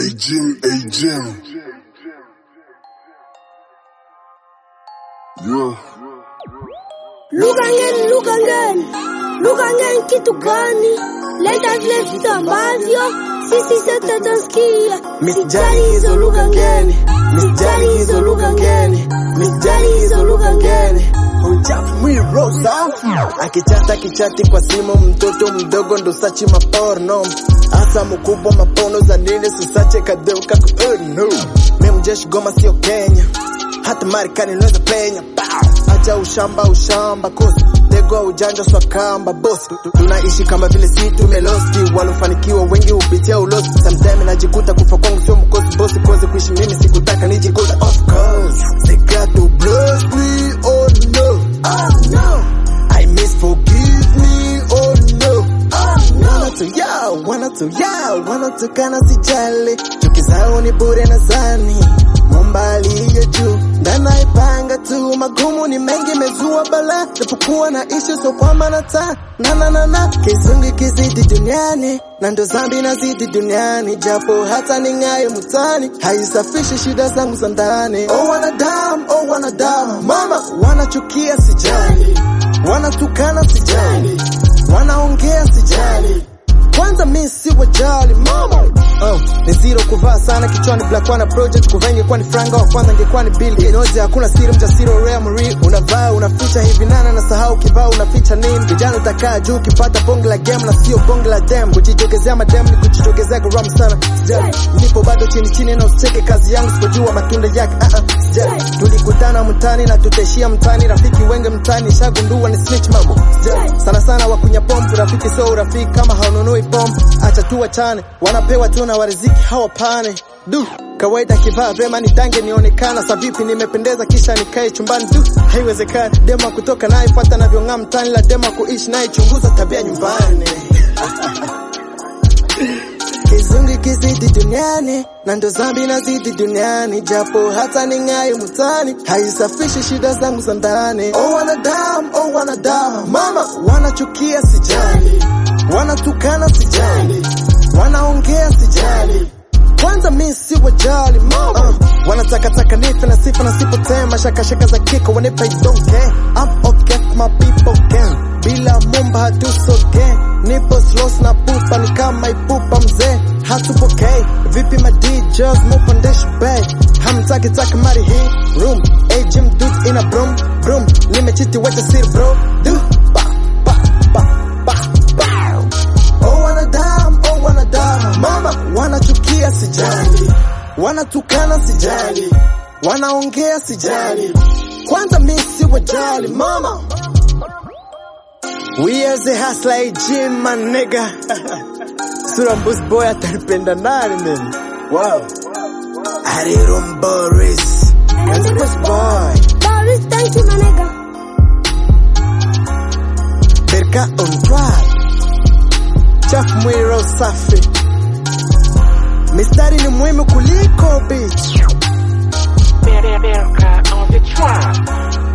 Jim, A Jim. Yeah. Look again, look again, look again kitu gani? Leta vile vitu ambavyo sisi sote tunasikia. Misijali hizo lugha ngeni, misijali hizo lugha ngeni, misijali hizo lugha ngeni. Uchafu mwiro safi, akichata kichati kwa simu, mtoto mdogo ndo sachi maporno, asa mkubwa mapono za nini sisache kadeuka ku oh no. Mimi mjeshi Goma sio Kenya, hata Marekani naweza penya. Pow! Acha ushamba ushamba kosi tego ujanja swakamba boss tunaishi kama vile si tumelosti walofanikiwa wengi hupitia ulosi sometime najikuta kufa kwangu sio mkosi bosi kozi kuishi mimi sikutaka nijikuta of course they got to bless me oh no oh no I miss forgive me oh no wana tu yao wana tu yao wanatukana sijali chuki zao ni bure na zani momba aliye juu ndanaipanga tu magumu ni mengi mezua bala japokuwa na ishu so kwamba nata na na na na kizungu kizidi duniani na ndo zambi nazidi duniani japo hata ning'aye mutani haisafishi shida zangu za ndani oh wanadamu oh wanadamu mama wanachukia sijali wanatukana sijali wanaongea sijali kwanza mi si wajali mama oh, ni zero kuvaa sana kichwani black wana project kuvaa ingekuwa ni franga wa kwanza ingekuwa ni bili inoje hakuna siri mjasiri rare Marie unavaa unaficha hivi nana na sahau kivaa unaficha nini vijana utakaa juu ukipata bonge la game na sio bonge la dem kujitokezea madem ni kujitokezea garamu sana sijali nipo bado chini chini na usicheke kazi yangu sipojua matunda yake uh -uh, sijali tulikutana mtani na tutaishia mtani rafiki wengi mtani shagundua ni snitch mambo sijali sana sana wakunya pombe rafiki sio urafiki kama haununui pombe acha tu wachane wanapewa tu na wariziki hawapane du kawaida kivaa vyema ni dange nionekana sa vipi nimependeza kisha nikae chumbani du haiwezekani dema kutoka naye fuata navyong'aa mtani la dema kuishi naye chunguza tabia nyumbani kizungu kizidi duniani na ndo zambi nazidi duniani japo hata ning'aye mutani haisafishi shida zangu za ndani oh wanadamu oh wanadamu mama wanachukia sijali wanatukana sijali wanaongea sijali kwanza mi si wajali mama uh, wanatakataka nife na sifa na sipotema shakashaka za kiko wanipa idonke I'm okay my people can bila mumba hatusoge nipo slows na pupa ni kama ipupa mzee hatupokei vipi ma DJs mupandeshi bay hamtaki taka mari hii room hey gym dude in a broom broom nimechiti wacha siri bro du ba ba ba ba ba oh wanadamu oh wanadamu mama wanachukia sijali wanatukana sijali wanaongea sijali kwanza mi si wajali mama we as a hustler gym my nigga sura mbus boy atanipenda nani mimi wow Arirum Boris and Bus boy Boris, thank you my nigga. Berka on track Chaf mwiro safi Mistari ni muhimu kuliko bitch Berka on the track.